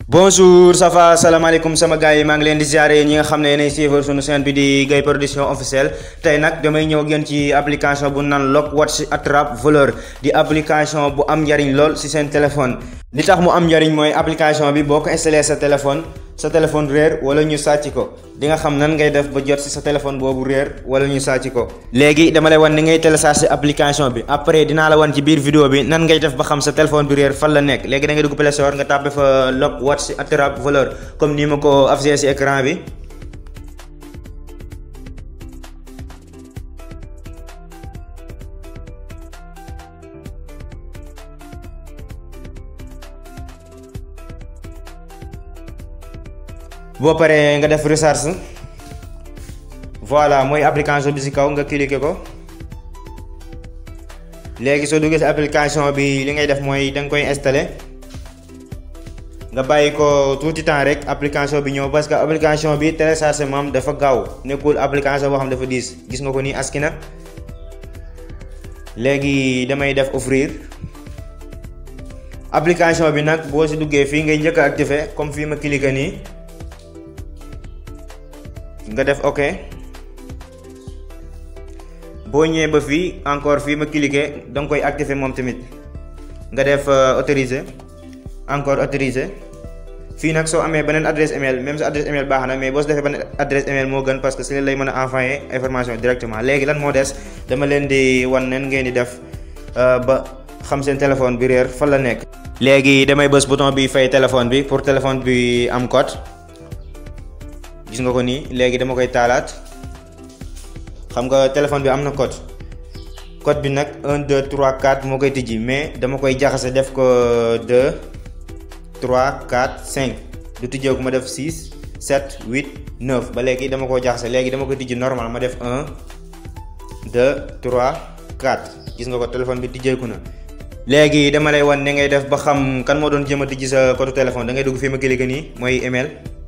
bonjour ça va salaamaaleykum sama gars yi maa ngi leen di ziare ñi nga xam ne yéenay suivre sunu chaîne bi di Gaye Production officielle tey nag damay ñëw gën ci application bu naan Lock Watch Attrape Voleur di application bu am njariñ lool ci seen téléphone li tax mu am njariñ mooy application bi boo ko installé sa téléphone sa téléphone réer wala ñu sàcc ko di nga xam nan ngay def ba jot ci sa téléphone boobu réer wala ñu sàcc ko léegi dama lay wan ni ngay télécharger application bi après dinaa la wan ci biir vidéo bi nan ngay def ba xam sa téléphone bi réer fan la nekk léegi da ngay dugg Play Store nga tàppe fa Lock Watch Attrape Voleur comme ni ma ko affiché ci écran bi boo paree nga def recharge voilà mooy application bi ci kaw nga cliquer ko léegi soo duggee ci application bi li ngay def mooy da nga koy installer nga bàyyi ko tuuti temps rek application bi ñëw parce que application bi téléchargement am dafa gaaw nekkul application boo xam dafa diis gis nga ko nii aski na léegi damay def offrir application bi nag boo ci duggee fii ngay njëkk a activer comme fii ma cliquer nii. nga def ok boo ñëwee ba fii encore fii ma cliquer da nga koy activer moom tamit nga def autoriser encore autoriser fii nag soo amee beneen adresse email même sa adresse email baax na mais boo si defee beneen adresse email moo gën parce que si leen lay mën a envoyer information directement léegi lan moo des dama leen di wan nen ngeen di def ba xam seen téléphone bi réer fan la nekk. léegi damay bës bouton bi fay téléphone bi pour téléphone bi am code. gis nga ko nii léegi dama koy taalaat xam nga téléphone bi am na code code bi nag 1 2 3 4 moo koy tijji mais dama koy jaxase def ko 2 3 4 5 du tijjeeku ma def 6 7 8 9 ba léegi dama ko jaxase léegi dama koy tijji normal ma def 1 2 3 4 gis nga ko téléphone bi tijjeeku na. léegi dama lay wan ne ngay def ba xam kan moo doon jéem a tijji sa code téléphone da ngay dugg fii ma cliquer nii mooy email.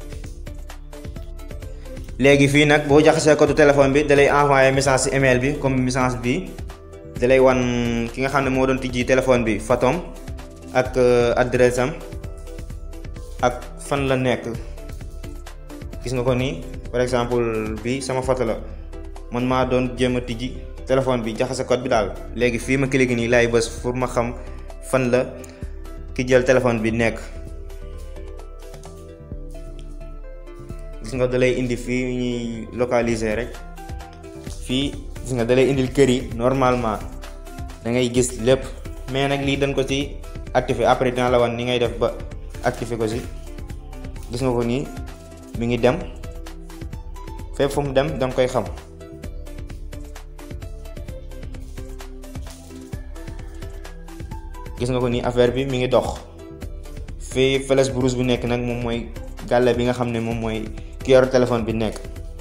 léegi fii nag boo jaxasee code téléphone bi dalay envoyer message ci email bi comme message bi dalay wan ki nga xam ne moo doon tijji téléphone bi fatom ak adresse am ak fan la nekk gis nga ko nii par exemple bi sama photo la man maa doon jéem a tijji téléphone bi jaxase code bi daal léegi fii ma cliquer nii laay bës pour ma xam fan la ki jël téléphone bi nekk gis nga dalay indi fii ñuy localiser rek fii gis nga dalay indil kër yi normalement da ngay gis lépp mais nag lii dañ ko ci activer après dina la wan ni ngay def ba activer ko ci gis nga ko nii mi ngi dem fépp fu mu dem danga koy xam gis nga ko nii affaire bi mi ngi dox fii flèche bu rouge bu nekk nag moom mooy gàlle bi nga xam ne moom mooy ki yor téléphone bi nekk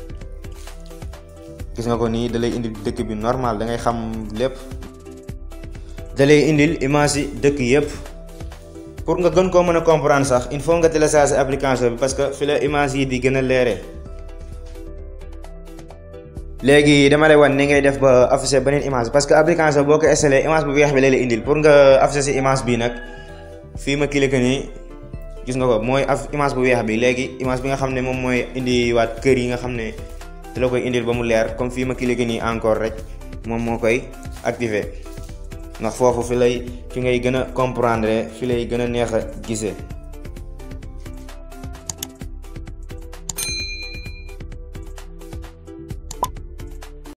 gis nga ko nii dalay indil dëkk bi normal da ngay xam lépp dalay indil image yi dëkk yépp pour nga gën koo mën a comprendre sax il faut nga télécharger application bi parce que fi la image yi di gën a leere léegi dama lay wan ni ngay def ba afficher beneen image parce que application boo ko installé image bu weex bi lay la indil pour nga afficher si image bi nag fii ma cliquer nii gis nga ko mooy af image bu weex bi léegi image bi nga xam ne moom mooy indi waat kër yi nga xam ne da la koy indil ba mu leer comme fii ma cliquer nii encore rek moom moo koy activer ndax foofu fi lay fi ngay gën a comprendre fi lay gën a neex a gisee